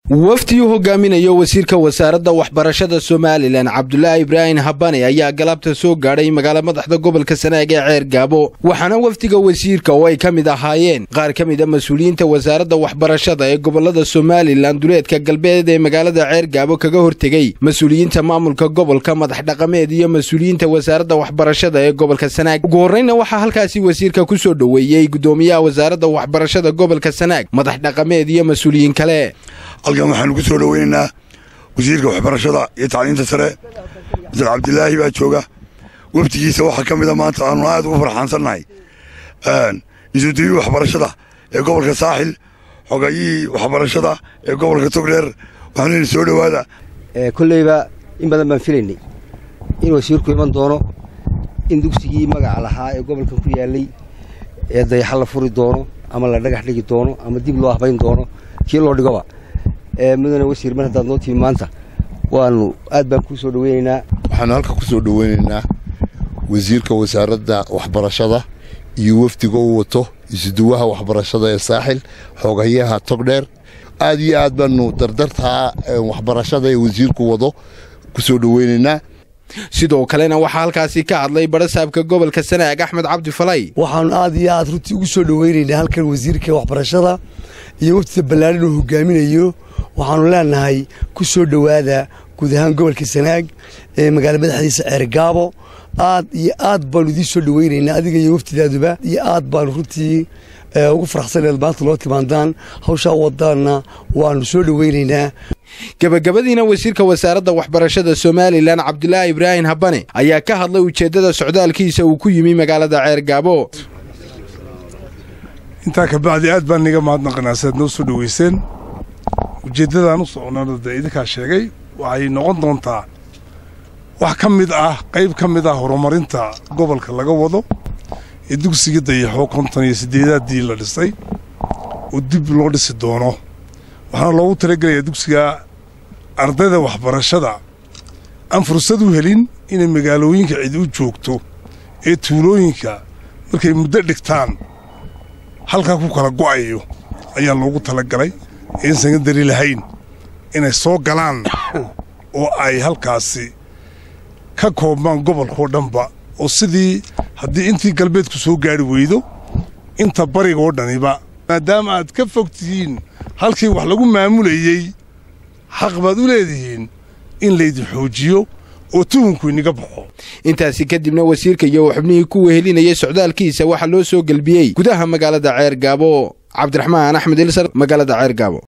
wafdiyuu hogaaminayo wasiirka wasaaradda waxbarashada somalilan cabdulaahi ibraahim habane ayaa galabta soo gaadhay magaala madaxda gobolka sanaag ee ceer gaabo waxaana wafdiga wasiirka oo ay ka mid ahaayeen qaar ka mid a mas-uuliyiinta wasaaradda waxbarashada ee gobolada somalilan duleedka galbeed ee magaalada ceer gaabo kaga hortegey mas-uuliyiinta maamulka gobolka madax dhaqameed iyo mas-uuliyiinta wasaaradda waxbarashada ee gobolka sanaag ugu horreyna waxaa halkaasi wasiirka ku soo dhoweeyey gudoomiyaha wasaaradda waxbarashada gobolka sanaag madax dhaqameed iyo mas-uuliyiin kale halkan waxaanu ku soo dhoweynaynaa wasiirka waxbarashada iyo tacliinta sare masar cabdilaahi baa jooga wafdigiisa waxaa ka mida maanta aanu aad ugu farxaansannahay isuudiyihii waxbarashada ee gobolka saaxil xogayihii waxbarashada ee gobolka togdheer waxaanu yidhi soo dhowaada kolleyba in badan baan filaynay in wasiirku iman doono in dugsigii magaca lahaa ee gobolkan ku yaallay ee dayaxa la furi doono ama la dhagax dhigi doono ama dib loo habayn doono kii loo dhigoba mudane wasiir mar haddaad noo timi maanta waanu aad baan kuu soo dhoweynaynaa waxaanu halka ku soo dhoweynaynaa wasiirka wasaaradda waxbarashada iyo wafdiga u wato isuduwaha waxbarashada ee saaxil xoogayaha togdheer aad iyo aad baanu dardartaa waxbarashada ee wasiirku wado ku soo dhoweynaynaa sidoo kalena waxaa halkaasi ka hadlay barasaabka gobolka sanaag axmed cabdi falay waxaanu aad iyo aad runtii ugu soo dhoweynaynaa halkan wasiirka waxbarashada iyo waftida ballaarin uu hogaaminayo waxaanu leenahay ku soo dhowaada guud ahaan gobolka sanaag ee magaala madaxdiisa ceergaabo aad iyo aad baanu idiin soo dhoweynaynaa adiga iyo waftidaaduba iyo aad baanu runtii ugu faraxsaneed maanta loo timaandaan hawshaa wadaanna waanu soo dhoweynaynaa gebagabadiina wasiirka wasaaradda waxbarashada somalilan cabdulaahi ibraahim habane ayaa ka hadlay ujeeddada socdaalkiisa uu ku yimi magaalada ceergaabo intaa kabacdi aad baan niga mahadnaqanaa siaad noo soo dhoweyseen ujeeddadaan u socnana dee idinkaa sheegay waxay noqon doontaa wax ka mid ah qayb ka mid ah horumarinta gobolka laga wado ee dugsigii dayaxo konton iyo siddeedaaddii la dhisay oo dib loo dhisi doono waxaana loogu talagelayaa dugsiga ardayda waxbarashada aan fursad u helin inay magaalooyinka cid u joogto ee tuulooyinka markay muddo dhigtaan halkaa ku kala go'ayo ayaa loogu talagalay ee in sekandari lahayn inay soo galaan oo ay halkaasi ka koobmaan gobolkao dhanba oo sidii haddii intii galbeedku soo gaari weydo inta barigoo dhaniba maadaama aad ka fog tihiin halkii wax lagu maamulayey xaq baad u leedihiin in laydin xoojiyo oo tuhunku iniga baxo intaasi kadibna wasiirka iyo xubnihii ku wehelinayay socdaalkiisa waxaa loo soo gelbiyey gudaha magaalada ceer gaabo cabdiraxmaan axmed ilsar magaalada ceer gaabo